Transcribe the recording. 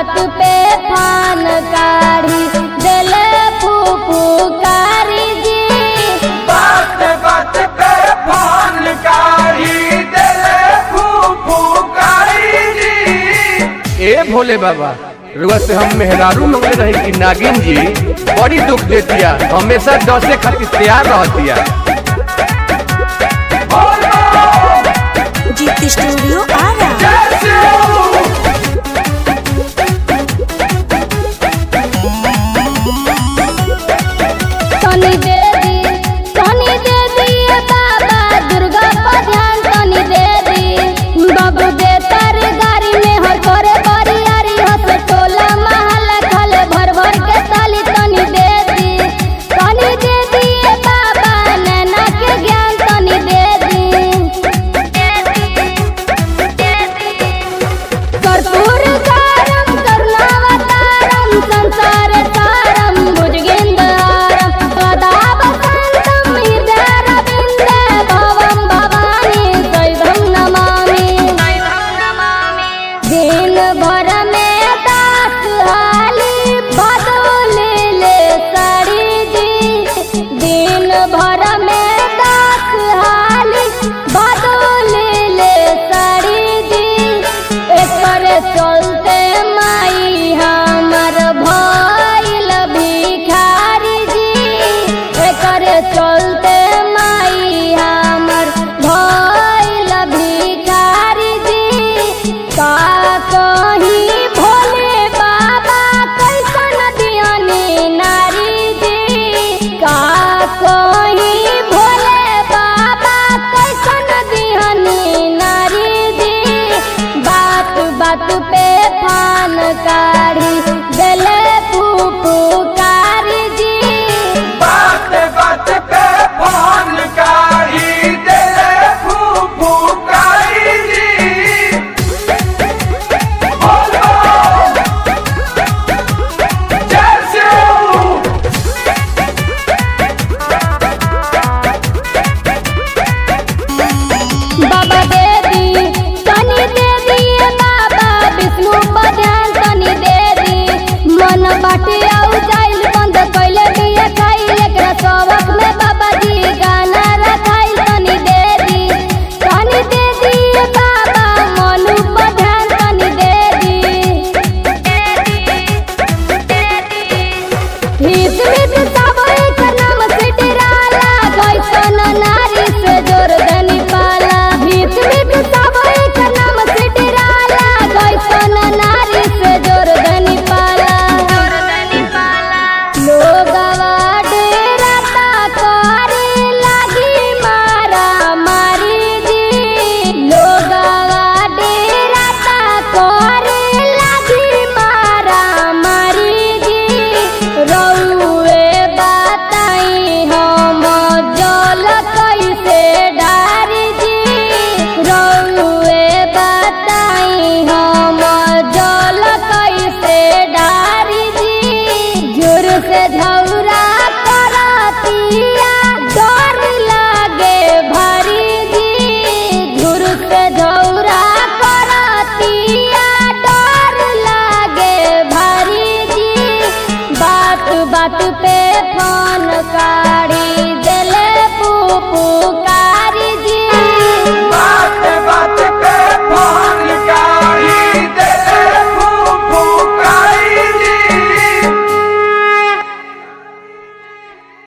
बात पे फान काढ़ी दिले फुफुकारी जी बात बात पे फोन कारी दिले फुफुकारी जी ए भोले बाबा रुआ से हम मेहरारू मंगले रही कि नागिन जी बड़ी दुख देतिया हमेशा डसे खातिर तैयार रहतिया जीत स्टूडियो आरा जैसे तनी दे दी तनी दे दिए बाबा दुर्गा पर ध्यान तनी दे दी बाबू दे तर गाड़ी में हर करे बरियारी हस टोला महल खले भर भर के ताली तनी दे दी तनी दे दिए बाबा नैना के ज्ञान तनी दे दी कर्पूर कारम करुणावतारम संसार तारम भुजगेन्द्रहारम सदा वसन्तं हृदयारविन्दे भवं भवानी शैवं नमामि दिन भर में दास हाली बदले ले साड़ी जी दिन भर में दास हाली बदले ले साड़ी जी एकर चलते माई हमर भइल भिखारी जी एकर चलते माई हमर भइल भिखारी जी का कही भोले बाबा कैसन दियानी नारी जी का कही भोले बाबा कैसन दियानी नारी जी बात बात पे फान काढ़ी दिले फुफुकारी जी बात बात पे फोन कारी दिले फुफुकारी जी बोलो जैसे बाबा दे दी तनी दे दिए बाबा विष्णु पर ध्यान तनी दे दी मन बाटे आउ जाइल बंद कैले दिए खाई एकरा सबक में बाबा जी गाना रखाइल तनी दे दी तनी दे दिए बाबा मनु पर ध्यान तनी दे दी हित मित सब एक नाम से डराला कैसन नारी से जोर दनी पाला हित मित सब एक नाम से डराला कैसन नारी से जोर दनी पाला लोगवा डेराता करे लागी मारा मारी जी लोगवा डेराता करे लागी मारा मारी जी रउए बताई हम जल कैसे डारी जी रउए बताई हम जल कैसे डारी जी जोर से झौरा करतिया डर लागे भारी जी जोर से झौरा करतिया डर लागे भारी जी बात बात पे फोन